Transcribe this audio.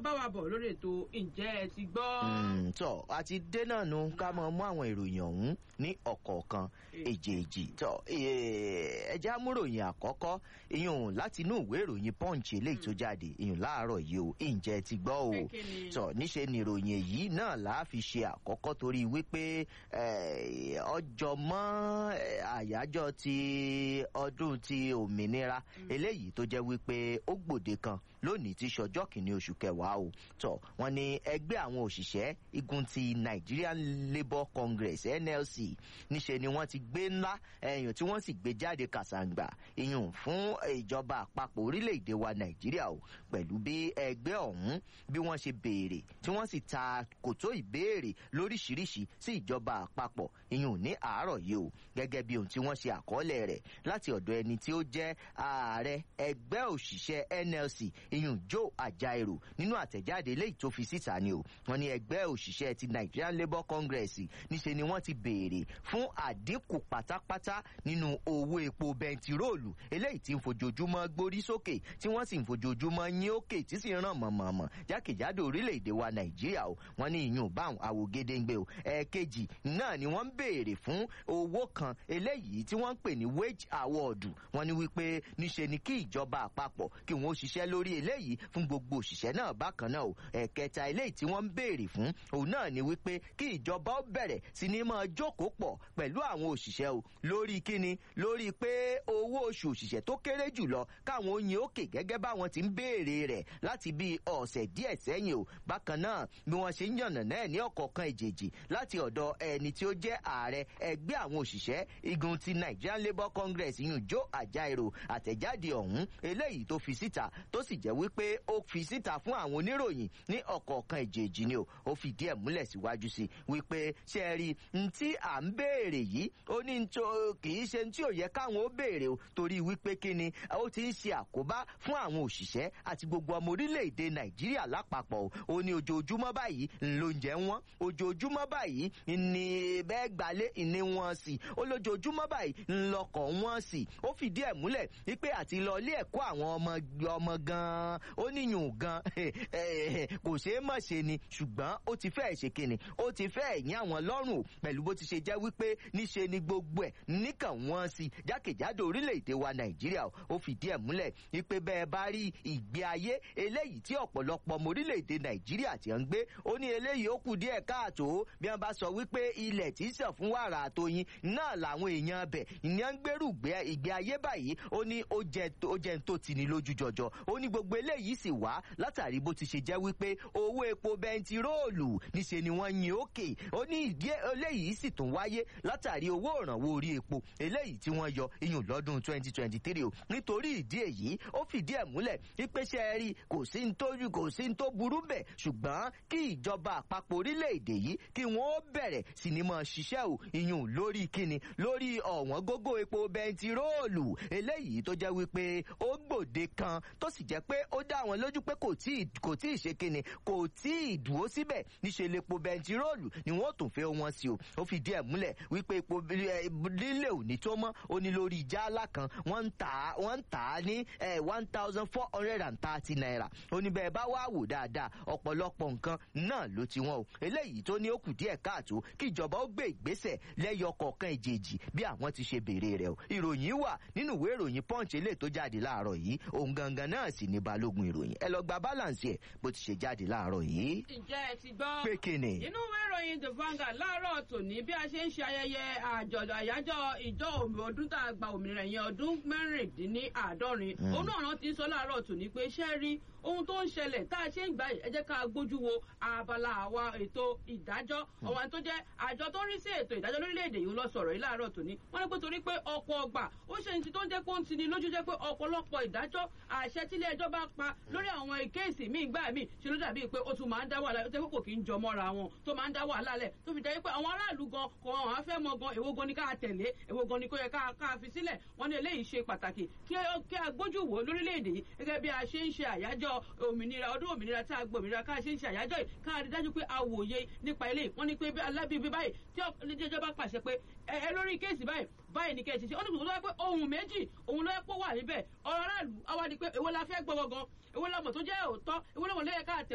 bá wa bọ̀ lórí ètò ǹjẹ́ ẹ ti gbọ́. Mm, tọ àti dé náà nu ká mọ mú àwọn ìròyìn ọ̀hún ní ọ̀kọ̀ọ̀kan èjèèjì tọ ẹjẹ amúròyìn àkọ́kọ́ ìyún láti inú ìwé ìròyìn punch eléyìí tó jáde ìyún láàárọ̀ yìí o ǹjẹ́ ti gbọ́ o Pé kí ni? tọ níṣe ni ìròyìn èyí náà là á fi ṣe àkọ́kọ́ torí wípé eh, ọjọ́ mọ́ eh, àyájọ́ ti ọdún ti òmìnira eléyìí tó jẹ́ wípé ó gbòde kan lónìí tí ṣọjọ́ kìíní oṣù kẹwàá o tọ wọn ni ẹgbẹ́ àwọn òṣìṣẹ́ igun ti Nigerian Labour Congress NLC níṣe ni wọ́n ti gbé ńlá ẹ̀yìn tí wọ́n sì gbé jáde kàṣàǹgbà ìyún fún ìjọba àpapọ̀ orílẹ̀-èdè wa Nàìjíríà o pẹ̀lú bí ẹgbẹ́ ọ̀hún bí wọ́n ṣe béèrè tí wọ́n sì ta kòtó ìbéèrè lóríṣiríṣi sí ìjọba àpapọ̀ ìyún ní àárọ̀ yìí o gẹ́gẹ́ bí ohun tí wọ́n ṣe àkọọ́lẹ̀ rẹ̀ láti ọ̀dọ̀ ẹni tí ó jẹ́ ààrẹ ẹgbẹ́ òṣìṣẹ́ NLC ìyún Joe Ajaero nínú àtẹ̀jáde eléyìí tó fi síta ni o wọ́n ní ẹgbẹ́ òṣìṣẹ́ ti Nigerian Labour Congress níṣe ni wọ́n ti béèrè fún àdínkù pátápátá nínú owó epo bẹntiróòlù eléyìí tí ń fojoojúmọ́ gbórí sókè tí wọ́n sì ń fojoojúmọ́ yín òkè tí sì ń ràn mọ̀mọ̀mọ̀ jákèjádò orílẹ̀-èdè wa Nàìjíríà o wọ́n ní ìyún báwọn àwògedengbe o ẹ̀ẹ̀kejì náà ni wọ́n ń béèrè fún owó kan eléyìí tí wọ́n ń pè ní wage award wọ́n ní wípé níṣe ni kí ìjọba àpapọ̀ kí wọ́n ó ṣiṣẹ́ lórí eléyìí fún gbogbo òṣìṣẹ́ náà bákan náà o ẹ̀ẹ̀kẹta eléyìí tí wọ́n ń béèrè fún òun náà ni wípé kí ìjọba ó bẹ̀rẹ̀ sí ní máa jókòó pọ̀ pẹ̀lú àwọn òṣìṣẹ́ o lórí kíni lórí pé owó oṣù òṣìṣẹ́ tó kéré jùlọ káwọn oyin òkè gẹ́gẹ́ báwọn ti ń béèrè rẹ̀ láti bí ọ̀sẹ̀ díẹ̀ sẹ́yìn o bákan náà bí wọ́n ṣe ń yànnà náà ní ọ̀kọ̀ọ̀kan ìjèjì láti ọ̀dọ̀ ẹni tí ó jẹ́ ààrẹ ẹgbẹ́ àwọn òṣìṣẹ́ igun ti Nigerian Labour Congress yun Joe Ajaero àtẹ̀jáde ọ̀hún eléyìí tó fi síta tó sì jẹ́ wípé ó fi síta fún àwọn oníròyìn ní ọ̀kọ̀ọ̀kan ìjèjì ni o ó fìdí ẹ̀ múlẹ̀ síwájú sí wípé ṣe é rí n tí à ń béèrè yìí ó ní tó kì í ṣe tí ò yẹ káwọn ó béèrè o torí wípé kí ni ó ti ń ṣe àkóbá fún àwọn òṣìṣẹ́ àti gbogbo ọmọ orílẹ̀-èdè Nàìjíríà lápapọ̀ o ó ní ojoojúmọ́ báyìí lóúnjẹ wọn ojoojúmọ́ báyìí ní bẹ́ẹ̀ gbalé ìní wọn sì ó lójoojúmọ́ báyìí ńlọkọ̀ wọn sì ó fìdí ẹ̀ múlẹ̀ wípé àti lọ ilé ẹ̀kọ́ àwọn ọmọ ọmọ gan-an ó níyùn gan kò ṣeé mọ̀ ṣe ni ṣùgbọ́n ó ti fẹ́ẹ̀ ṣe kíni ó ti fẹ́ẹ̀ yín àwọn lọ́rùn o pẹ̀lú bó ti ṣe jẹ́ wípé níṣe ni gbogbo ẹ̀ níkàn wọ́n sí jákèjádò orílẹ̀-èdè wa Nàìjíríà ó fìdí ẹ̀ múlẹ̀ wípé bẹ́ẹ̀ bá rí ìgbé ayé eléyìí tí ọ̀pọ̀lọpọ̀ ọmọ orílẹ̀-èdè Nàìjíríà ti ń gbé ó ní eléyìí ó kù díẹ̀ káàtó bí wọ́n bá sọ wípé ilẹ̀ tí sàn fún wàrà àtọyìn náà làwọn èèyàn bẹ̀ ìyẹn ń gbèrú ìgbé ayé báyìí ó ní ó jẹ́ tó ti ní lójú jọjọ ó ní gbogbo eléyìí sì wá látàrí bó ti ṣe jẹ́ wípé owó epo bẹntiróòlù níṣe ni wọ́n yin òkè ó ní ìdí eléyìí sì tún wáyé látàrí owó ìrànwọ́ orí epo eléyìí tí wọ́n yọ iyùn lọ́dún 2023 o nítorí ìdí èyí ó fìdí ẹ̀ múlẹ̀ ìpèsè rí kò sí ní tó kò sí ní tó burú bẹ̀ ṣùgbọ́n kí ìjọba àpapọ̀ orílẹ̀-èdè yìí kí wọ́n ó bẹ̀rẹ̀ sí ni máa ṣiṣẹ́ o iyùn lórí kíni lórí ọ̀wọ́n gógó epo bẹntiróòlù eléyìí tó jẹ́ wípé ó gbòde kan tó sì jẹ́ pé ó dá wọn lójú pé kò tí kò tí ì ṣe kíni kò tí ì dúró síbẹ̀ níṣẹ́ lepo bẹntiróòlù ni wọ́n tún fẹ́ wọn sí o ó fi díẹ̀ múlẹ̀ wípé epo lílé ò ní tó mọ́ ó ní lórí jálá kan wọ́n ń tà á wọ́n ń tà á ní one thousand four hundred and thirty naira ó ní bẹ́ẹ̀ bá wá wò dáadáa ọ̀pọ̀lọpọ̀ nǹkan náà ló ti wọ́n o eléyìí tó ní ó kù díẹ̀ káàtó kí ìjọba ó gbé ìgbésẹ̀ lẹ́yọ kọ̀ọ̀kan ìjèjì bí àwọn ti ṣe béèrè rẹ̀ o ìròyìn wà nínú ìwé ìròyìn punch eléyìí tó jáde láàárọ̀ yìí òun gangan náà sì ní balógun ìròyìn ẹ lọ gba balance ẹ bó ti ṣe jáde láàárọ̀ yìí. ǹjẹ́ ẹ ti gbọ́. pé kíni. inú ìwé ìròyìn the Vanguard láàárọ̀ tòní bí a ṣe ń ṣe ayẹyẹ àjọ̀dọ̀ àyájọ́ ìjọ ọdún tá a gba òmìnira yẹn ọdún mẹ́rìndínláàádọ́rin òun náà rántí sọ láàárọ̀ tòní pé ṣẹ́ rí ohun tó ń ṣẹlẹ̀ tá a ṣe ń gbà yìí ẹ jẹ́ ká gbójú wo abala àwa ètò ìdájọ́ ọ̀wọ́n tó jẹ́ àjọ tó ń rí sí ètò ìdájọ́ lórílẹ̀‐èdè yìí lọ sọ̀rọ̀ yìí láàárọ̀ tòní wọ́n ní pé torí pé ọ̀pọ̀ ọgbà ó ṣe ní tó ń jẹ́ kó ń tini lójú jẹ́ pé ọ̀pọ̀lọpọ̀ ìdájọ́ àṣẹ tílé ẹjọ́ bá pa lórí àwọn kéèsì míì gbà míì ṣe ló dàbí pé ó tún máa ń dá wàhálà tó kò kí ń jọ mọ́ra wọn tó máa ń dá wàhálà lẹ̀ tó fi jẹ́ pé àwọn aráàlú gan kò hàn á fẹ́ mọ gan èwo gan ni ká tẹ̀lé èwo gan ni kó yẹ ká fi sílẹ̀ wọ́n ní eléyìí ṣe pàtàkì kí a gbójú wò lórílẹ̀‐èdè yìí gẹ́gẹ́ bí a ṣe ń ṣe àyájọ́ òmìnira ọdún òmìnira tá a gbọ́ òmìnira ká ṣe ń ṣe àyájọ́ yìí ká rí dájú pé a wòye nípa eléyìí wọ́n ní pé alábìbí báyìí tí ilé-ẹjọ́ bá pàṣẹ pé ẹ lórí kéèsì báyìí báyìí ní kẹ́ ẹ ṣe ṣe ó ní kò tó wá pé ohun méjì òun ló yẹ kó wà níbẹ̀ ọ̀rọ̀ aráàlú àwa ni pé èwo la fẹ́ gbọ́ gangan èwo la mọ̀ tó jẹ́ òótọ́ èwo la mọ̀ lẹ́yẹ ká